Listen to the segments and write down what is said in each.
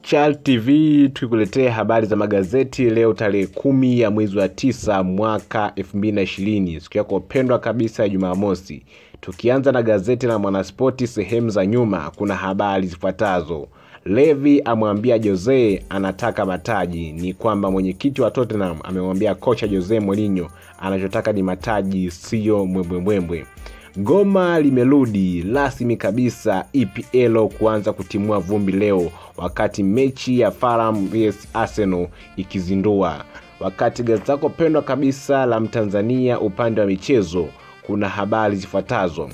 Chal TV tukikuletea habari za magazeti leo tarehe kumi ya mwezi wa tisa mwaka 2020 siku yako pendwa kabisa ya Jumamosi. Tukianza na gazeti la Mwanaspoti sehemu za nyuma, kuna habari zifuatazo. Levi amwambia Jose anataka mataji. Ni kwamba mwenyekiti wa Tottenham amemwambia kocha Jose Mourinho anachotaka ni mataji, siyo mwembwembwembwe. Goma limerudi rasmi kabisa EPL kuanza kutimua vumbi leo, wakati mechi ya Fulham vs Arsenal ikizindua. Wakati gazeti lako pendwa kabisa la Mtanzania upande wa michezo kuna habari zifuatazo.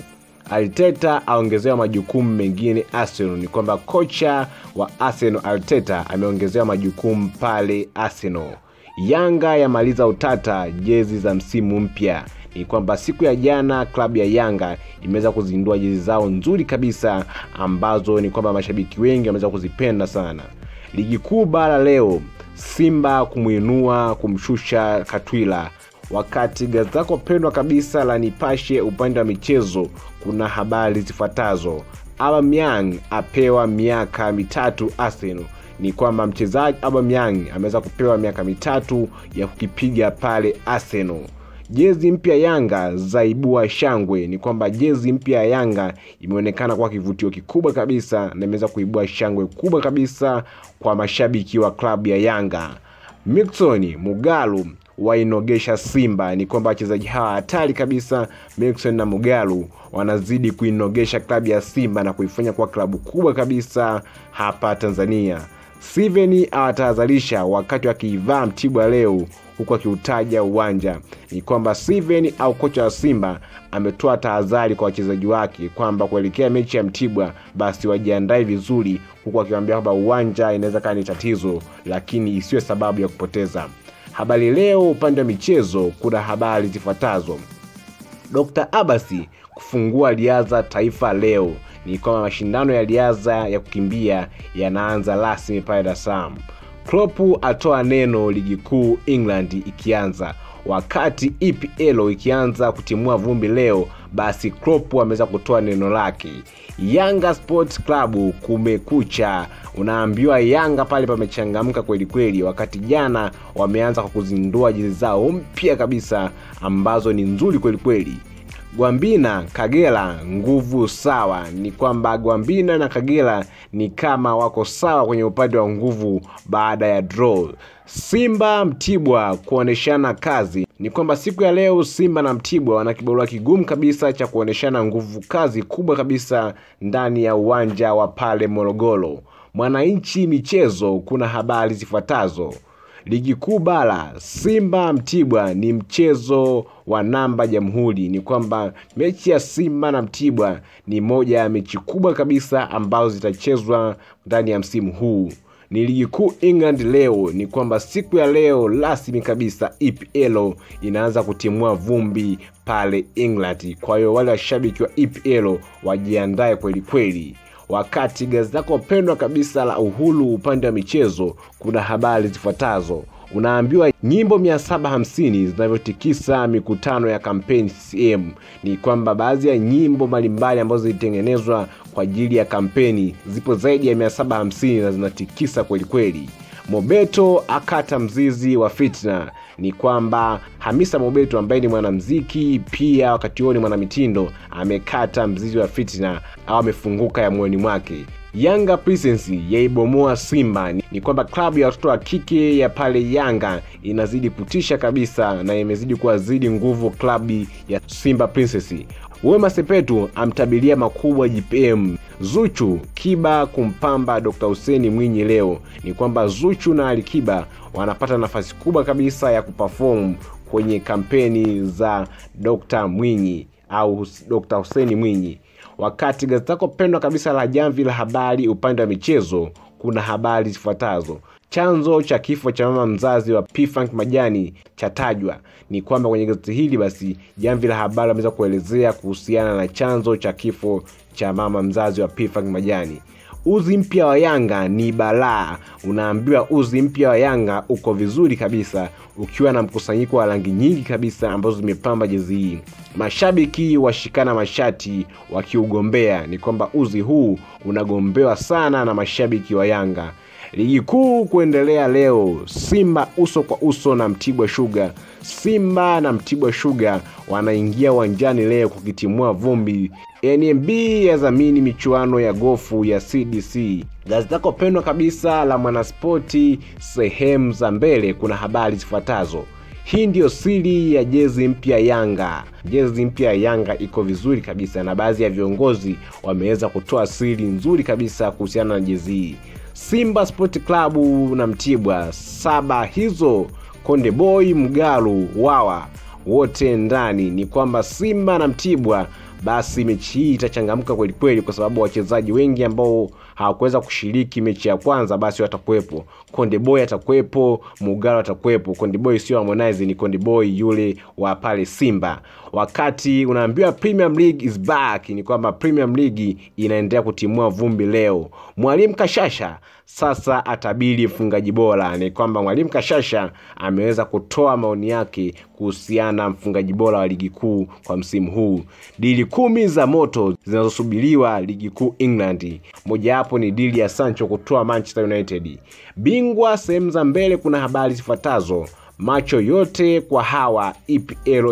Arteta aongezewa majukumu mengine Arsenal. Ni kwamba kocha wa Arsenal Arteta ameongezewa majukumu pale Arsenal. Yanga yamaliza utata jezi za msimu mpya ni kwamba siku ya jana klabu ya Yanga imeweza kuzindua jezi zao nzuri kabisa ambazo ni kwamba mashabiki wengi wameweza kuzipenda sana. Ligi kuu bara leo, Simba kumwinua kumshusha Katwila. Wakati gazeti lako pendwa kabisa la Nipashe upande wa michezo kuna habari zifuatazo. Aubameyang apewa miaka mitatu Arsenal ni kwamba mchezaji Aubameyang ameweza kupewa miaka mitatu ya kukipiga pale Arsenal. Jezi mpya Yanga zaibua shangwe. Ni kwamba jezi mpya ya Yanga imeonekana kuwa kivutio kikubwa kabisa na imeweza kuibua shangwe kubwa kabisa kwa mashabiki wa klabu ya Yanga. Mixon Mugalu wainogesha Simba. Ni kwamba wachezaji hawa hatari kabisa, Mixon na Mugalu wanazidi kuinogesha klabu ya Simba na kuifanya kuwa klabu kubwa kabisa hapa Tanzania. Steven awatahadharisha wakati wakiivaa Mtibwa leo huku akiutaja uwanja. Ni kwamba Steven au kocha wa Simba ametoa tahadhari kwa wachezaji wake kwamba kuelekea mechi ya Mtibwa basi wajiandae vizuri, huku akiwaambia kwamba uwanja inaweza kaa ni tatizo, lakini isiwe sababu ya kupoteza. Habari Leo upande wa michezo kuna habari zifuatazo. Dr. Abasi kufungua riadha taifa leo. Ni kwamba mashindano ya riadha ya kukimbia yanaanza rasmi pale Dar es Salaam. Klopp atoa neno ligi kuu England ikianza. Wakati EPL ikianza kutimua vumbi leo, basi Klopp ameweza kutoa neno lake. Yanga Sports Club kumekucha, unaambiwa Yanga pale pamechangamka kweli kweli, wakati jana wameanza kwa kuzindua jezi zao mpya kabisa ambazo ni nzuri kweli kweli. Gwambina Kagera nguvu sawa. Ni kwamba Gwambina na Kagera ni kama wako sawa kwenye upande wa nguvu baada ya draw. Simba Mtibwa kuoneshana kazi. Ni kwamba siku ya leo Simba na Mtibwa wana kibarua kigumu kabisa cha kuoneshana nguvu kazi kubwa kabisa ndani ya uwanja wa pale Morogoro. Mwananchi michezo kuna habari zifuatazo. Ligi kuu bara, Simba Mtibwa ni mchezo wa namba Jamhuri. Ni kwamba mechi ya Simba na Mtibwa ni moja ya mechi kubwa kabisa ambazo zitachezwa ndani ya msimu huu. Ni ligi kuu England leo. Ni kwamba siku ya leo rasmi kabisa EPL inaanza kutimua vumbi pale England. Kwa hiyo wale washabiki wa EPL wajiandae kweli kweli wakati gazeti lako pendwa kabisa la Uhuru upande wa michezo kuna habari zifuatazo. Unaambiwa nyimbo 750 zinavyotikisa mikutano ya kampeni CCM. Ni kwamba baadhi ya nyimbo mbalimbali ambazo zilitengenezwa kwa ajili ya kampeni zipo zaidi ya 750 na zinatikisa kwelikweli. Mobeto akata mzizi wa fitna. Ni kwamba Hamisa Mobeto ambaye ni mwanamziki pia wakati huo ni mwanamitindo amekata mzizi wa fitna au amefunguka ya moyoni mwake. Yanga Princess yaibomoa Simba. Ni kwamba klabu ya watoto wa kike ya pale Yanga inazidi kutisha kabisa na imezidi kuwazidi nguvu klabu ya Simba Princess. Wema Sepetu amtabiria makubwa JPM. Zuchu Kiba kumpamba Dr. Hussein Mwinyi leo. Ni kwamba Zuchu na Alikiba wanapata nafasi kubwa kabisa ya kuperform kwenye kampeni za Dr. Mwinyi au Dr. Hussein Mwinyi. Wakati gazeti lako pendwa kabisa la Jamvi la Habari upande wa michezo kuna habari zifuatazo. Chanzo cha kifo cha mama mzazi wa P-Funk Majani chatajwa. Ni kwamba kwenye gazeti hili basi Jamvi la Habari ameweza kuelezea kuhusiana na chanzo cha kifo cha mama mzazi wa P-Funk Majani. Uzi mpya wa Yanga ni balaa. Unaambiwa uzi mpya wa Yanga uko vizuri kabisa, ukiwa na mkusanyiko wa rangi nyingi kabisa ambazo zimepamba jezi hii. Mashabiki washikana mashati wakiugombea. Ni kwamba uzi huu unagombewa sana na mashabiki wa Yanga. Ligi kuu kuendelea leo, Simba uso kwa uso na Mtibwa Sugar. Simba na Mtibwa Sugar wanaingia uwanjani leo kukitimua vumbi. NMB yadhamini michuano ya gofu ya CDC. Gazeti lako pendwa kabisa la Mwanaspoti, sehemu za mbele, kuna habari zifuatazo. Hii ndiyo siri ya jezi mpya Yanga. Jezi mpya ya Yanga iko vizuri kabisa, na baadhi ya viongozi wameweza kutoa siri nzuri kabisa kuhusiana na jezi hii. Simba Sport Club na Mtibwa saba hizo, Konde Boy, Mgalu, Wawa wote ndani. Ni kwamba Simba na Mtibwa basi mechi hii itachangamka kweli kweli, kwa sababu wachezaji wengi ambao hawakuweza kushiriki mechi ya kwanza basi watakuwepo. Konde Boy atakuwepo, Mugalo atakuwepo. Konde Boy sio Harmonize, ni Konde Boy yule wa pale Simba. Wakati unaambiwa Premier League is back, ni kwamba Premier League inaendelea kutimua vumbi leo. Mwalimu Kashasha sasa atabiri mfungaji bora. Ni kwamba Mwalimu Kashasha ameweza kutoa maoni yake kuhusiana na mfungaji bora wa ligi kuu kwa msimu huu. Dili kumi za moto zinazosubiriwa ligi kuu England, mojawapo ni dili ya Sancho kutoa Manchester United. Bingwa sehemu za mbele, kuna habari zifuatazo macho yote kwa hawa EPL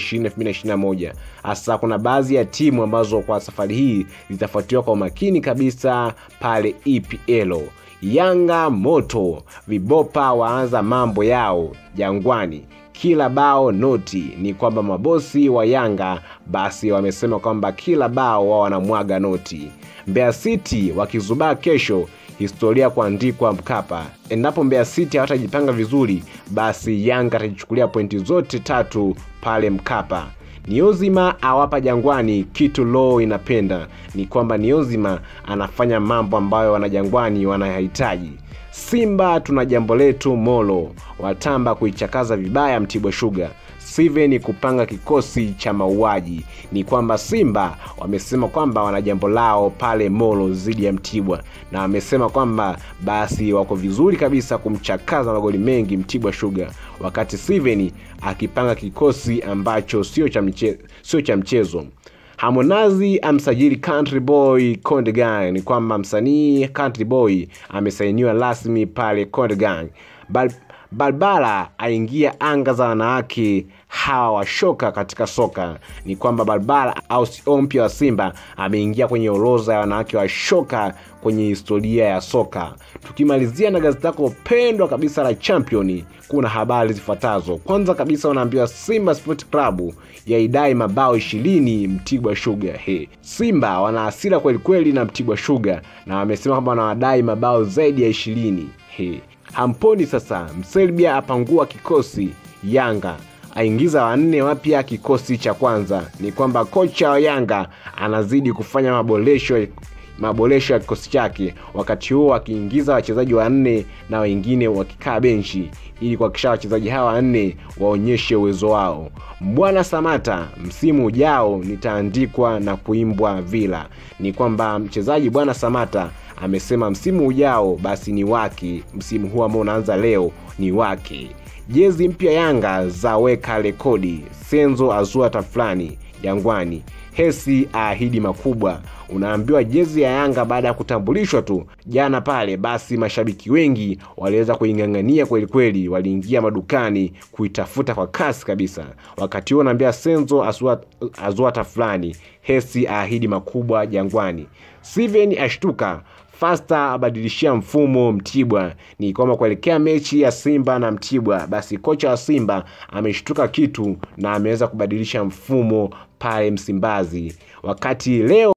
2020-2021. Hasa kuna baadhi ya timu ambazo kwa safari hii zitafuatiliwa kwa umakini kabisa pale EPL. Yanga moto, vibopa waanza mambo yao Jangwani, kila bao noti. Ni kwamba mabosi wa Yanga basi wamesema kwamba kila bao wao wanamwaga noti. Mbeya City wakizubaa kesho historia kuandikwa Mkapa. Endapo Mbeya City hawatajipanga vizuri, basi Yanga atajichukulia pointi zote tatu pale Mkapa. Niozima awapa Jangwani kitu Law inapenda. Ni kwamba Niozima anafanya mambo ambayo wanajangwani wanahitaji. Simba tuna jambo letu Molo watamba kuichakaza vibaya Mtibwa Sugar. Steven kupanga kikosi cha mauaji. Ni kwamba Simba wamesema kwamba wana jambo lao pale Molo dhidi ya Mtibwa, na wamesema kwamba basi wako vizuri kabisa kumchakaza magoli mengi Mtibwa Sugar, wakati Steven akipanga kikosi ambacho sio cha mchezo, sio cha mchezo. Harmonize amsajili Country Boy Konde Gang. Ni kwamba msanii Country Boy amesainiwa rasmi pale Konde Gang. Bal Balbala aingia anga za wanawake hawa washoka katika soka. Ni kwamba Balbala au CEO mpya wa Simba ameingia kwenye orodha ya wanawake washoka kwenye historia ya soka. Tukimalizia na gazeti lako pendwa kabisa la Champion, kuna habari zifuatazo. Kwanza kabisa, wanaambiwa Simba Sport Club yaidai mabao ishirini Mtibwa Sugar. He, Simba wana hasira kweli kweli na Mtibwa Sugar na wamesema kwamba wanawadai mabao zaidi ya ishirini. He, hamponi sasa. Mserbia apangua kikosi Yanga aingiza wanne wapya kikosi cha kwanza. Ni kwamba kocha wa Yanga anazidi kufanya maboresho maboresho ya kikosi chake, wakati huo akiingiza wachezaji wanne na wengine wakikaa benchi ili kuhakikisha wachezaji hawa wanne waonyeshe uwezo wao. Bwana Samata, msimu ujao nitaandikwa na kuimbwa Villa. Ni kwamba mchezaji Bwana Samata amesema msimu ujao basi ni wake, msimu huu ambao unaanza leo ni wake. Jezi mpya Yanga zaweka rekodi, Senzo azua tafulani Jangwani, Hesi aahidi makubwa. Unaambiwa jezi ya Yanga baada ya kutambulishwa tu jana pale, basi mashabiki wengi waliweza kuing'ang'ania kweli kweli, waliingia madukani kuitafuta kwa kasi kabisa. Wakati huo unaambia Senzo azua, azua tafulani, Hesi aahidi makubwa Jangwani. Steven ashtuka Fasta abadilishia mfumo Mtibwa. Ni kwamba kuelekea mechi ya Simba na Mtibwa, basi kocha wa Simba ameshtuka kitu na ameweza kubadilisha mfumo pale Msimbazi, wakati leo